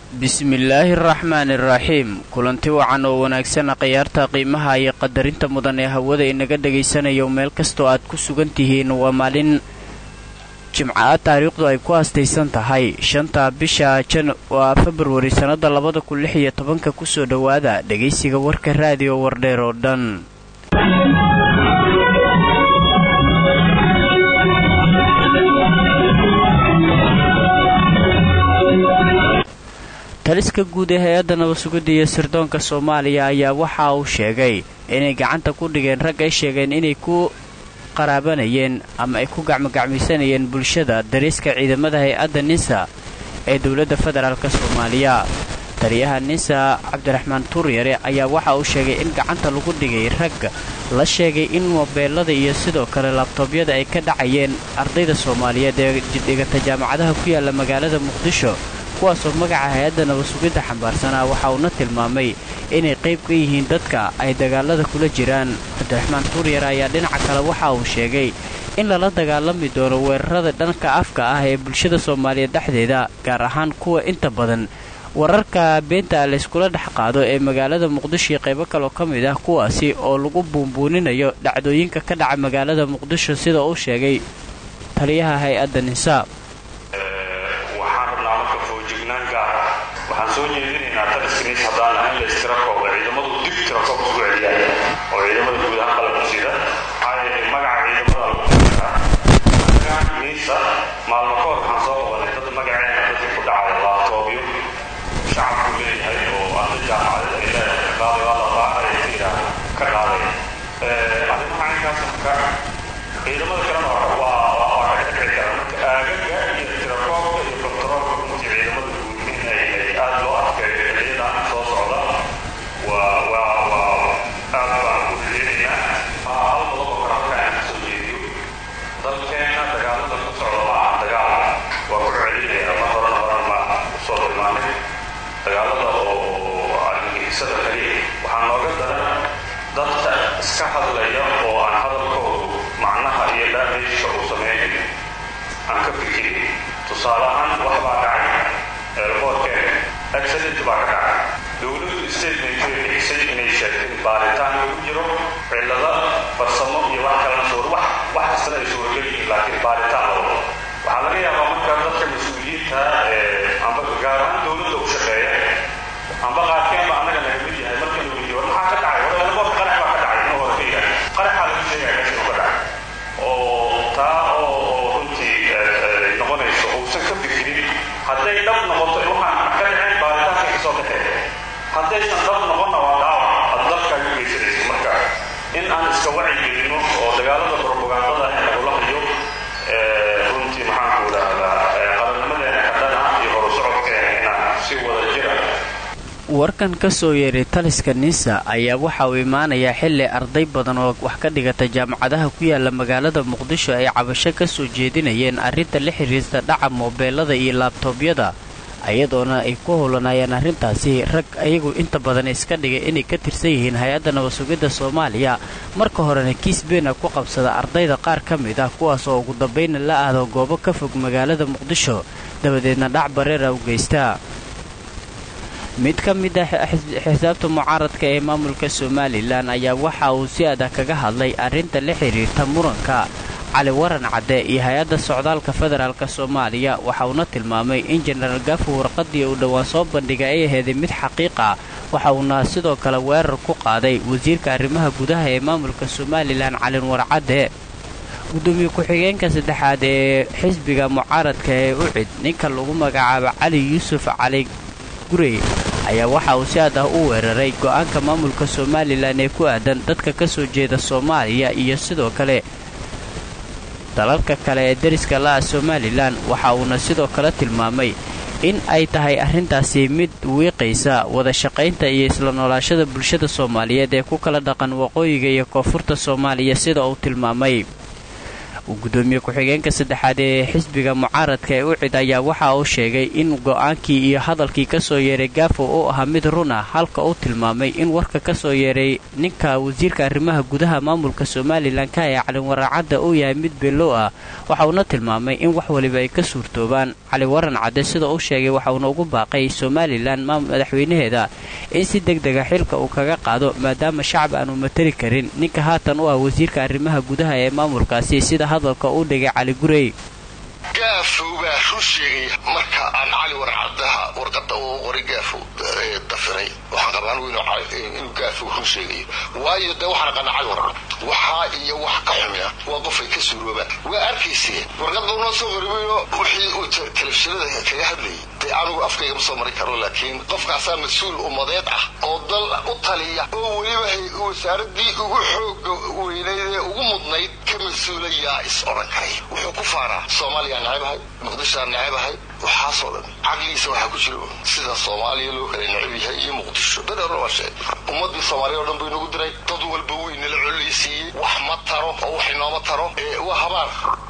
bismillaahi araxmaani araxiim kulanti wacan oo wanaagsan khiyaarta qiimaha iyo qadarinta mudan ee hawada inaga dhagaysanayo meel kastoo aad ku sugan tihiin waa maalin jimca taariikhdu ay ku haastaysan tahay shanta bisha jan waa februari sannada labada kun lix iyo tobanka kusoo dhowaada dhegaysiga warka raadiyo wardheer oo dhan taliska guud ee hay-adda nabasugidda iyo sirdoonka soomaaliya ayaa waxa uu sheegay inay gacanta ku dhigeen rag ay sheegeen inay ku qaraabanayeen ama ay ku gacmogacmaysanayeen bulshada dariiska ciidamada hay-adda ninsa ee dowladda federaalk soomaaliya taliyaha ninsa cabdiraxmaan tuuryare ayaa waxa uu sheegay in gacanta lagu dhigay rag la sheegay in mobeelada iyo sidoo kale laabtoobyada ay ka dhacayeen ardayda soomaaliyeed ee dhigata jaamacadaha ku yaala magaalada muqdisho kuwaasoo magaca hay-adda nabasugidda xambaarsanaa waxa uuna tilmaamay inay qayb ka yihiin dadka ay dagaalada kula jiraan cabdiraxmaan tuuryar ayaa dhinaca kale waxa uu sheegay in lala dagaalami doono weerarada dhanka afka ah ee bulshada soomaaliyeed dhexdeeda gaar ahaan kuwa inta badan wararka beenta layskula dhex qaado ee magaalada muqdisho iyo qaybo kaloo ka mid ah kuwaasi oo lagu buunbuuninayo dhacdooyinka ka dhaca magaalada muqdisho sida uu sheegay taliyaha hay-adda ninsa waxaan soo jeedinaynaa taliskiniis haddaan lahayn la istirakooba ciidamadu dib tirakoob isku celiyaan oo ciidamada guud ahaan qalabku sida maxaa yeelay magaca ciidamada lagu qiraa niisa maalmo ka hor waxaan soo qabanay dad magaceena dadkii ku dhacay laabtoobyo shacabku leeyahay oo arday jaamacadeed ay leedahay qaaday waa la raacay ka yidhaah ka qaaday arrimaha caynkaas marka ciidamada kalena waa waa ka dhici kara marka aagaga iyo tirakoobka iyo kontaroolka runtii ciidamada guud in ay aad loo adkeeyo xilliyadan soo socda waa waa waa aad baan ku rajeynaynaa hal qodob oo kale halkaan aan kasoo jeediyo dalkeenna dagaalada ku socda ma aha dagaal waa ku celinaya ma horena horan ma usoo tilmaanay dagaalada oo argagixisada kaliya waxaa nooga daran dadka iska hadlaya oo aan hadalkoodu macnaha iyo daameyska uu sameeyo aan ka fikirin tusaale ahaan wax baa dhacay eelboorkeena accident baa ka dhacay dowladdu statementay bixisay inay sheegtay baaritaan lagu jiro cillada farsamo iyo wax kalena suur wax wax kastana ay suuragal yihiin laakiin baaritaan la wado waxaa laga yaabaa markaa dadka mas-uuliyiinta ee amba gaar ahaan dowladda u shaqeeya amba qaarkeen ba annaga naga mid yahay marka la weydiyo war maxaa ka dhacay war eelboorka qarax baa ka dhacay inuu hore ka yidhaah qaraxaa lagu sheegaya meesha inuu ka dhacay oo taa oo runtii noqonayso uusan ka fikirin hadday dhab noqoto waxaan ka dhiceen baaritaanka kasoo baxee haddaysan dhab noqonna waa dhaawac ad dalkaaga geysanayso marka in aan iska wacyigelino oo dagaalada brobagandada in lagula hayo runtii maxaanku idhaahdaa qarannimadeena kadhana iyo horusocodkeena inaan si wada jira warkan ka soo yeeray taliska ninsa ayaa waxa uu imaanayaa xilli arday badan oo wax ka dhigata jaamacadaha ku yaala magaalada muqdisho ay cabasho ka soo jeedinayeen arrinta la xiriirta dhaca moobeelada iyo laabtoobyada ayadoona ay ku howlanayaan arrintaasi rag ayagu inta badan iska dhigay inay ka tirsan yihiin hay-adda nabasugidda soomaaliya marka horena kiis beena ku qabsada ardayda qaar ka mid ah kuwaas oo ugu dambayna la aado goobo ka fog magaalada muqdisho dabadeedna dhac bareera u geystaa mid ka mid ah xisaabta mucaaradka ee maamulka somalilan ayaa waxa uu si adag kaga hadlay arrinta la xiriirta muranka cali waran cadde iyo hay-adda socdaalka federaalk soomaaliya waxa uuna tilmaamay in jenaraal gaafo warqadii uu dhowaan soo bandhigay ay aheeday mid xaqiiqa waxa uuna sidoo kale weerar ku qaaday wasiirka arrimaha gudaha ee maamulka somalilan calin warcadde gudoomiye ku-xigeenka saddexaad ee xisbiga mucaaradka ee ucid ninka lagu magacaabo cali yuusuf cali gurey ayaa waxa uu si aad ah u weeraray go'aanka maamulka somalilan ee ku aadan dadka ka soo jeeda soomaaliya iyo sidoo kale dalalka kale ee deriska la'a somalilan waxa uuna sidoo kale tilmaamay in ay tahay arrintaasi mid wiiqaysa wada shaqaynta iyo isla noolaashada bulshada soomaaliyeed ee ku kala dhaqan waqooyiga iyo koonfurta soomaaliya sida uu tilmaamay gudoomiye ku-xigeenka saddexaad ee xisbiga mucaaradka ee ucid ayaa waxa uu sheegay in go-aankii iyo hadalkii kasoo yeeray gaafo uu ahaa mid run ah halka uu tilmaamay in warka kasoo yeeray ninka wasiirka arrimaha gudaha maamulka somalilan ka ee caliwarancadda uu yahay mid beelow ah waxa uuna tilmaamay in wax waliba ay ka suurtoobaan cali waran cadde sida uu sheegay waxa uuna ugu baaqay somalilan madaxweynaheeda in si deg dega xilka uu kaga qaado maadaama shacab aanu matali karin ninka haatan u ah wasiirka arrimaha gudaha ee maamulkaasi sida hadalka uu dhigay cali gurey gaafow baa run sheegaya marka aan cali warcadaha warqada uu qoray gaafow dafiray waxaan qabaan inuu gaafow run sheegayo waayo dee waxaan aqaana cali warcad waxaa iyo wax ka xumina waa qofay ka suuroobaan waa arkayseen warqadda unoo soo qoribayo wixii uu telefishinada kaga hadlayay dee anugu afkayga ma soo mari karo laakiin qofkaasaa mas-uul ummadeed ah oo dal u taliya oo weliba wasaaradii ugu xooga weynayd ee ugu mudnayd ka mas-uulayaa is odhan karay wuxuu ku faaraa soomaaliya necabahay muqdishoa necabahay waxaasoo dhan caqligiisa waxaa ku jira sida soomaaliya loo kala necab yahay iyo muqdisho dadheerna waa sheeg ummadii soomaaliya oo dhan buu inagu diray dad walba weynala collaysiiyey wax ma taro oo wax inooma taro waa habaar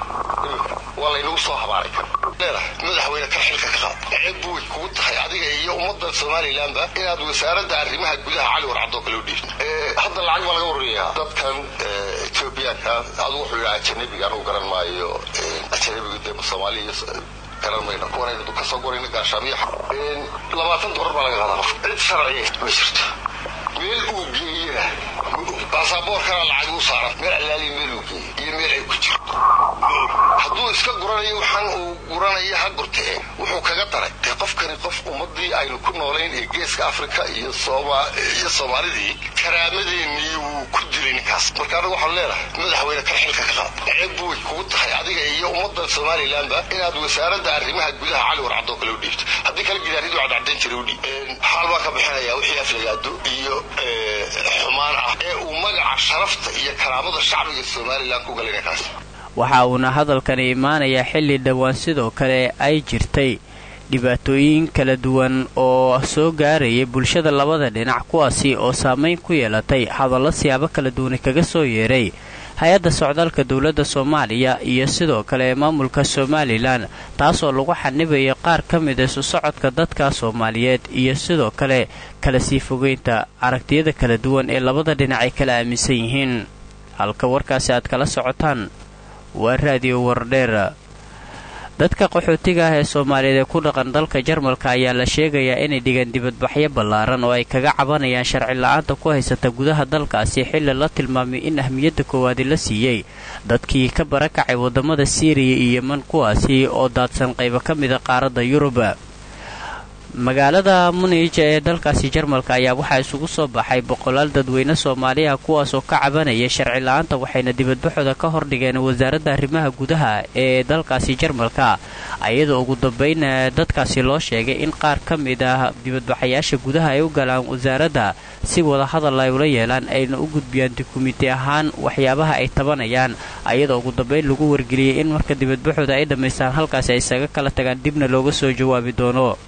waa laynagu soo habaaray kan leedahay madaxweyne kan xilka ka qaad ceeb way kugu tahay adiga iyo ummadda somalilanba inaad wasaaradda arrimaha gudaha cali warcadoo kale u dhiibto hadda lacag baa laga warrayaa dadkan etoobiyaanka adu wuxuu yidhi ajanabiga anugu garan maayo ajanabigu dee soomaaliya garan mayno kuwanaynu kasoo gorayna gaashaamiya labaatan dolar baa laga qaadaa qof cid sharciya ma jirto meel uu geeyena baasaboorkana lacag u saaran meel allaaliya meel uu geeyo iyo meel ay ku jirto hadduu iska guranayo waxaan uu guranaya ha gurte e wuxuu kaga daray dee qofkani qof ummadii aynu ku noolayn ee geeska africa iyo iyo soomaalidii karaamadeenii wuu ku dilay ninkaas marka anagu waxaan leenahay madaxweyne kan xilka ka qaad ceeb way kugu tahay adiga iyo ummadda somalilanba inaad wasaaradda arrimaha gudaha cali warcadoo kale u dhiibto haddii kale gidaaridu cadcadayn jiray u dhiib xaal baan ka bixinaya wixii aflagaado iyo xumaan ah ee uu magaca sharafta iyo karaamada shacbiga somalilan ku galay ninkaas waxa uuna hadalkani imaanayaa xilli dhowaan sidoo kale ay jirtay dhibaatooyin kala duwan oo soo gaarayay bulshada labada dhinac kuwaasi oo saamayn ku yeelatay hadallo siyaabo kala duwani kaga soo yeeray hay-adda socdaalka dowladda soomaaliya iyo sidoo kale maamulka somalilan taasoo lagu xanibayo qaar ka mid isu socodka dadka soomaaliyeed iyo sidoo kale kala sii fogeynta aragtiyada kala duwan ee labada dhinac ay kala aaminsan yihiin halka warkaasi aad kala socotaan waa raadiyo wardheer dadka qaxootiga ah ee soomaaliyeed ee ku dhaqan dalka jarmalka ayaa la sheegayaa inay dhigaan dibadbaxyo ballaaran oo ay kaga cabanayaan sharci la-aanta ku haysata gudaha dalkaasi xilli la tilmaamay in ahmiyadda koowaadi la siiyey dadkii ka barakacay waddamada siiriya iyo yeman kuwaasi oo daadsan qaybo ka mida qaaradda yurub magaalada munij ee dalkaasi jarmalka ayaa waxaa isugu soo baxay boqolaal dadweyne soomaaliya kuwaasoo ka cabanaya sharci la-aanta waxayna dibadbaxooda ka hordhigeen wasaaradda arrimaha gudaha ee dalkaasi jarmalka ayadoo ugu dambayn dadkaasi loo sheegay in qaar ka mid ah dibadbaxayaasha gudaha ay u galaan wasaaradda si wada hadal ay ula yeelaan ayna u gudbiyaan dukumiti ahaan waxyaabaha ay tabanayaan ayadoo ugu dambayn lagu wargeliyey in marka dibadbaxooda ay dhammaystaan halkaasi ay isaga kala tagaan dibna looga soo jawaabi doono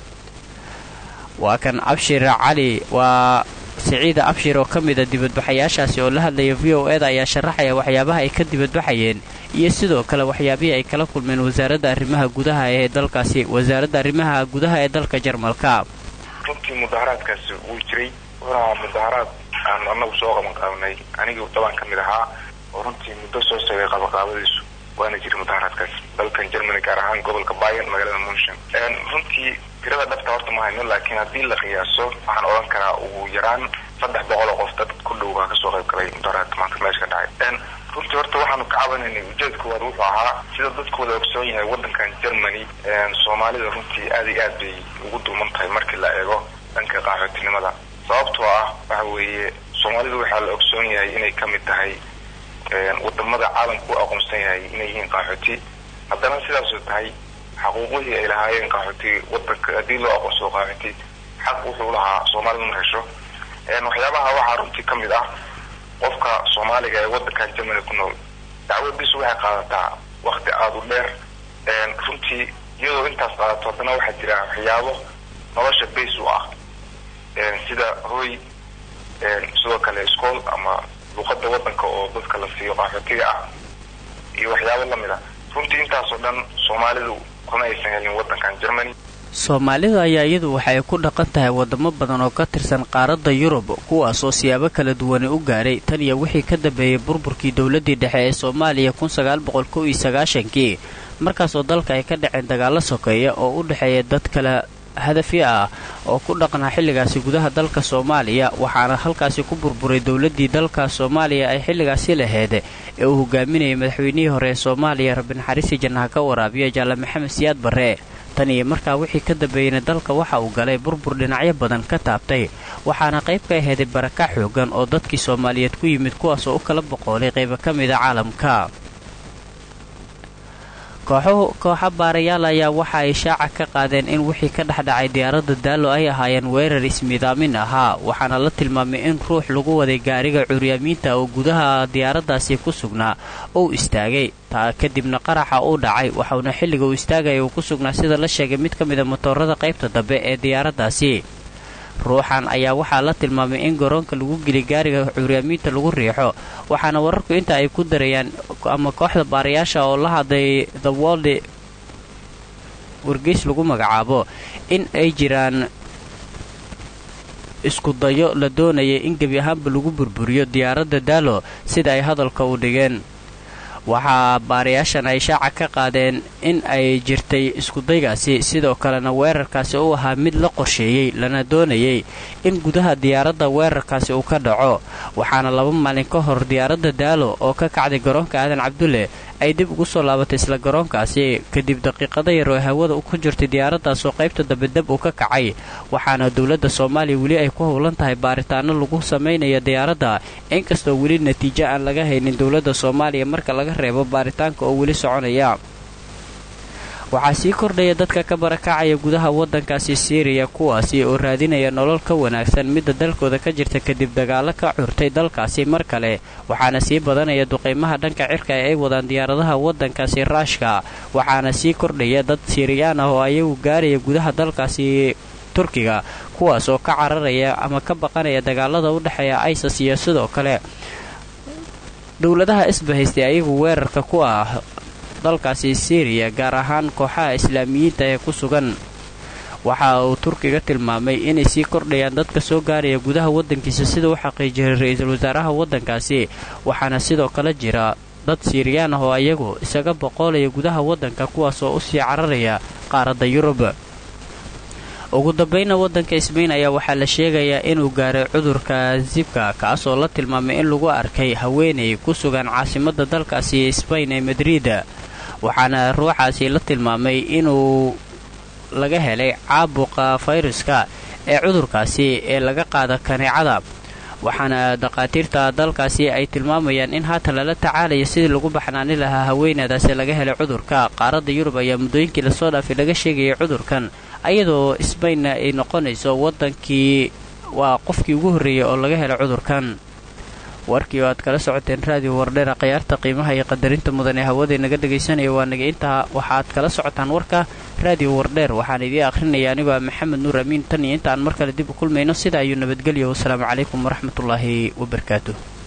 waa kan abshir cali waa siciida abshir oo ka mida dibadbaxayaashaasi oo la hadlaya v o eda ayaa sharaxaya waxyaabaha ay ka dibadbaxayeen iyo sidoo kale waxyaabihii ay kala kulmeen wasaaradda arrimaha gudaha ee dalkaasi wasaaradda arrimaha gudaha ee dalka jarmalka runtii mudaharaadkaasi wuu jiray wuxuuna mudaharaad aan anagu soo qaban qaabnay anigii dabaan ka mid ahaa oo runtii muddo soo sogay qabaqaabadiisu waana jiray mudaharaadkaas dalkan germany gaar ahaan gobolka bayan magaalada munshin runtii tirada dhabta horta ma hayno laakiin haddii la qiyaaso waxaan odhan karaa ugu yaraan saddex boqol oo qof dad ku dhow baa kasoo qayb galay mudaharaadka maanta meesha ka dhacay runtii horta waxaanu ka cabanaynay ujeedkoowaad wuxuu ahaa sida dadku wada ogsoon yahay waddankan germany soomaalida runtii aad iyo aad bay ugu dulman tahay markii la eego dhanka qaxootinimada sababtoo ah waxa weeye soomaalidu waxaa la ogsoon yahay inay ka mid tahay wadamada caalamku u aqoonsan yahay inay yihiin qaxooti haddana sidaasoo tahay xaquuqihii ay lahaayeen qaxooti wadanka haddii loo aqoonsado qaxooti xaq wuxuu lahaa soomaalidu ma hesho waxyaabaha waxaa runtii ka mid ah qofka soomaaliga ee wadankan germany ku nool dacwadiisu waxay qaadataa wakti aada u dheer runtii iyadoo intaas qaadato haddana waxaa jira waxyaabo nolosha base u ah sida hoy sidoo kale school ama luuqada wadanka oo dadka la siiyo qaxootiga ah iyo waxyaabo lamid a runtii intaasoo dhan soomaalidu kuma aysan helin waddankan germany soomaalida ayaa iyadu waxay ku dhaqan tahay wadamo badan oo ka tirsan qaaradda yurub kuwaas oo siyaabo kala duwani u gaaray tan iyo wixii ka dambeeyey burburkii dowladdii dhexe ee soomaaliya kii markaasoo dalka ay ka dhaceen dagaallo sokeeya oo u dhexeeya dad kala hadafi ah oo ku dhaqnaa xilligaasi gudaha dalka soomaaliya waxaana halkaasi ku burburay dowladdii dalka soomaaliya ay xilligaasi laheyd ee uu hogaaminayay madaxweynihii hore ee soomaaliya rabinaxariisi jannaha ka waraabiya jaale maxamed siyaad barre tan iyo markaa wixii ka dambeeyeyna dalka waxa uu galay burbur dhinacyo badan ka taabtay waxaana qayb ka aheeday barakac xoogan oo dadkii soomaaliyeed ku yimid kuwaas oo u kala boqoolay qaybo ka mida caalamka kooxa baarayaal ayaa waxa ay shaaca ka qaadeen in wixii ka dhexdhacay diyaaradda daalo ay ahaayeen weerar ismidaamin ahaa waxaana la tilmaamay in ruux lagu waday gaariga curyaamiinta oo gudaha diyaaraddaasi ku sugnaa uu istaagay taa kadibna qaraxa uu dhacay waxauna xilliga uu istaagaya uu ku sugnaa sida la sheegay mid ka mida motoorada qaybta dambe ee diyaaraddaasi ruuxan ayaa waxaa la tilmaamay in garoonka lagu geli gaariga curyaamiinta lagu riixo waxaana wararku inta ay ku darayaan ama kooxda baarayaasha oo la hadlay the world wargeys lagu magacaabo in ay jiraan isku dayo la doonaya in gebi ahaanba lagu burburiyo diyaaradda daalo sida ay hadalka u dhigeen waxaa baarayaashan ay shaaca ka qaadeen in ay jirtay iskudaygaasi sidoo kalena weerarkaasi uu ahaa mid la qorsheeyey lana doonayay in gudaha diyaaradda weerarkaasi uu ka dhaco waxaana laba maalin ka hor diyaaradda daalo oo ka kacday garoonka aadan cabdulle ay dib ugu soo laabatay isla garoonkaasi kadib daqiiqada yar oo hawada ku jirtay diyaaraddaas oo qaybta dambe dab uu ka kacay waxaana dowladda soomaaliya weli ay ku howlan tahay baaritaano lagu samaynaya diyaaradda inkastoo weli natiijo aan laga haynin dowladda soomaaliya marka laga reebo baaritaanka oo weli soconaya waxaa sii kordhaya dadka ka barakacaya gudaha waddankaasi siiriya kuwaasi oo raadinaya nolol ka wanaagsan midda dalkooda ka jirta kadib dagaallo ka curtay dalkaasi mar kale waxaana sii badanaya duqaymaha dhanka cirka ee ay wadaan diyaaradaha waddankaasi raashka waxaana sii kordhaya dad siiriyaan ah oo ayagu gaaraya gudaha dalkaasi turkiga kuwaas oo ka cararaya ama ka baqanaya dagaalada u dhexeeya isas iyo sidoo kale dowladaha isbahaystay ayagu weerarka ku ah dalkaasi siiriya gaar ahaan kooxaha islaamiyiinta ee ku sugan waxa uu turkiga tilmaamay inay sii kordhayaan dadka soo gaaraya gudaha waddankiisa sida u xaqiijiyay ra-iisul wasaaraha waddankaasi waxaana sidoo kale jira dad siiriyaan ah oo ayagu isaga boqoolaya gudaha waddanka kuwaas oo u sii cararaya qaaradda yurub ugu dambayna waddanka isbayn ayaa waxaa la sheegayaa inuu gaaray cudurka zibka kaasoo la tilmaamay in lagu arkay haweenay ku sugan caasimadda dalkaasi sbayn ee madrid waxaana ruuxaasi la tilmaamay inuu laga helay caabuqa fayruska ee cudurkaasi ee laga qaada kaneecada waxaana dhakhaatiirta dalkaasi ay tilmaamayaan in haatan lala tacaalayo sidii lagu baxnaani lahaa haweenadaasi laga helay cudurka qaaradda yurub ayaa muddooyinkii lasoo dhaafay laga sheegayay cudurkan ayadoo sbaynna ay noqonayso waddankii waa qofkii ugu horreeyay oo laga helay cudurkan warkii oo aad kala socoteen raadiyo wardheera khayaarta qiimaha iyo qadarinta mudan ee hawadee naga dhegaysanaya waa naga intaa waxaad kala socotaan warka raadiyo wardheer waxaan idiin akhrinaya anigoo ah maxamed nuur amiin tan iyo intaan mar kale dib u kulmayno sida ayuu nabadgelyo wasalaamu calaykum waraxmatullaahi wabarakaatuh